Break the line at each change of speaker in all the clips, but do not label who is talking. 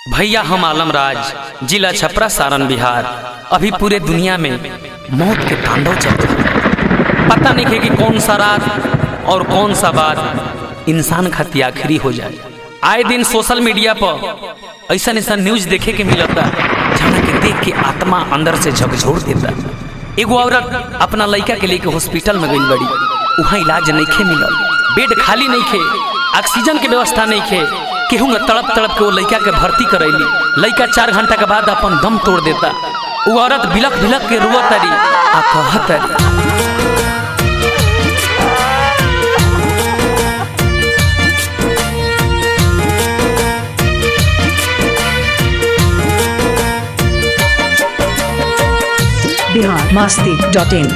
भैया हम आलम राज जिला छपरा सारण बिहार अभी पूरे दुनिया में मौत के तांडव चल रहा है पता नहीं है कि कौन सा रात और कौन सा बात इंसान खाती आखिरी हो जाए आए दिन सोशल मीडिया पर ऐसा ऐसा न्यूज देखे के मिलता जहाँ के देख के आत्मा अंदर से झकझोर देता एगो औरत अपना लड़का के लेके हॉस्पिटल में गई बड़ी वहाँ इलाज नहीं खे मिलल बेड खाली नहीं खे ऑक्सीजन के व्यवस्था नहीं खे केहू न तड़प तड़प के वो लड़का के भर्ती करैली लड़का चार घंटा के बाद अपन दम तोड़ देता वो औरत बिलक बिलक के रुआ तरी आ कहतरी
बिहार मास्ती डॉट इन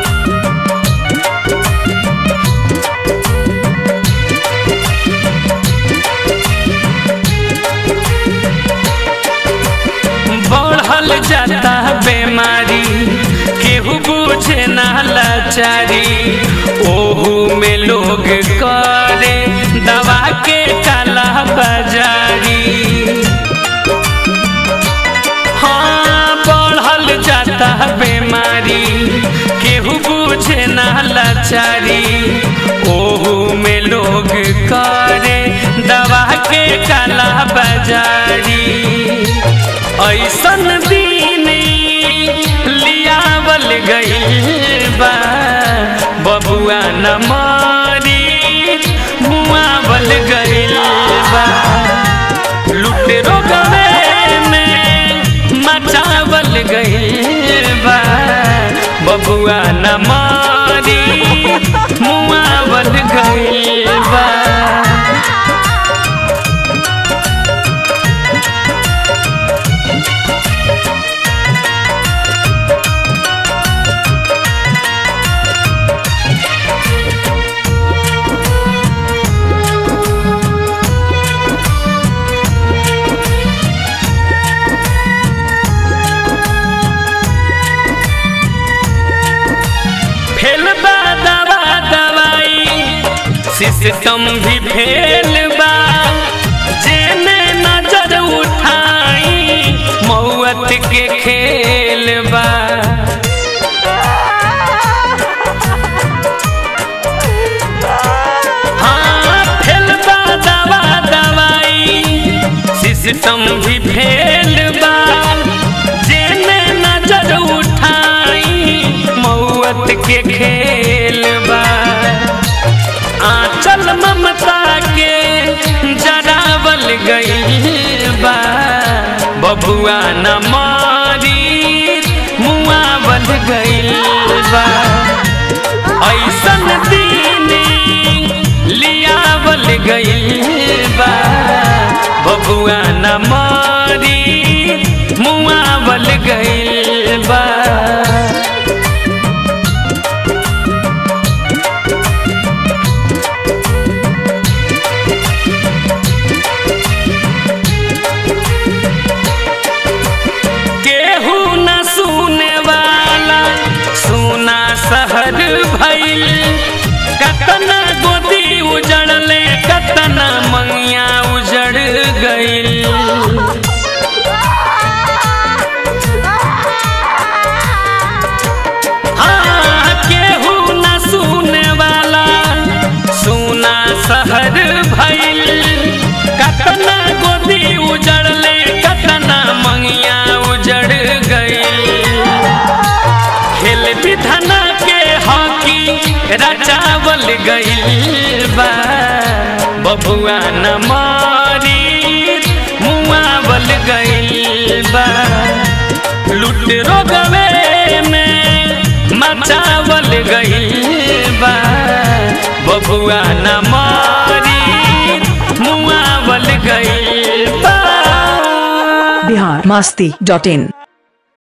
बढ़ल जाता बीमारी केहू बुझे ना लाचारी ओहू में लोग करे दवा के काला बाजारी हाँ बढ़ल जाता बीमारी केहू बुझे ना लाचारी ओहू में लोग करे दवा के काला बाजारी ऐसन दिन लियावल गइल बा बबुआ न मारी मुआवल गइल बा लुटेरो गवे में मचावल गइल बा बबुआ न मारी मुआवल गइल बा फेल बा दवा दवाई सिस्टम भी फेल बा जेने नजर उठाई मौत के खेल बा हाँ फेल बा दवा दवाई सिस्टम भी फेल बा जेने नजर उठाई मौत के खेल बा आंचल ममता के जरावल गई बा बबुआ न मारी मुआवल गई बा ऐसन दिन लियावल गई बा बबुआ न मारी मुआवल गई बा केहू न सुने वाला सुना शहर भइल कतना गोदी उजड़ले कतना मंगिया उजड़ गइल हाँ केहू न सुने वाला सुना शहर भइल कतना गोदी उजड़ले कतना मंगिया उजड़ गइल खेल विधना के हॉकी रचावल गइल बा बबुआ न मारी मुआवल गइल बा लुट रोगवे में मचावल गइल बा बबुआ न मारी मुआवल गइल बा
बिहार मास्ती डॉट इन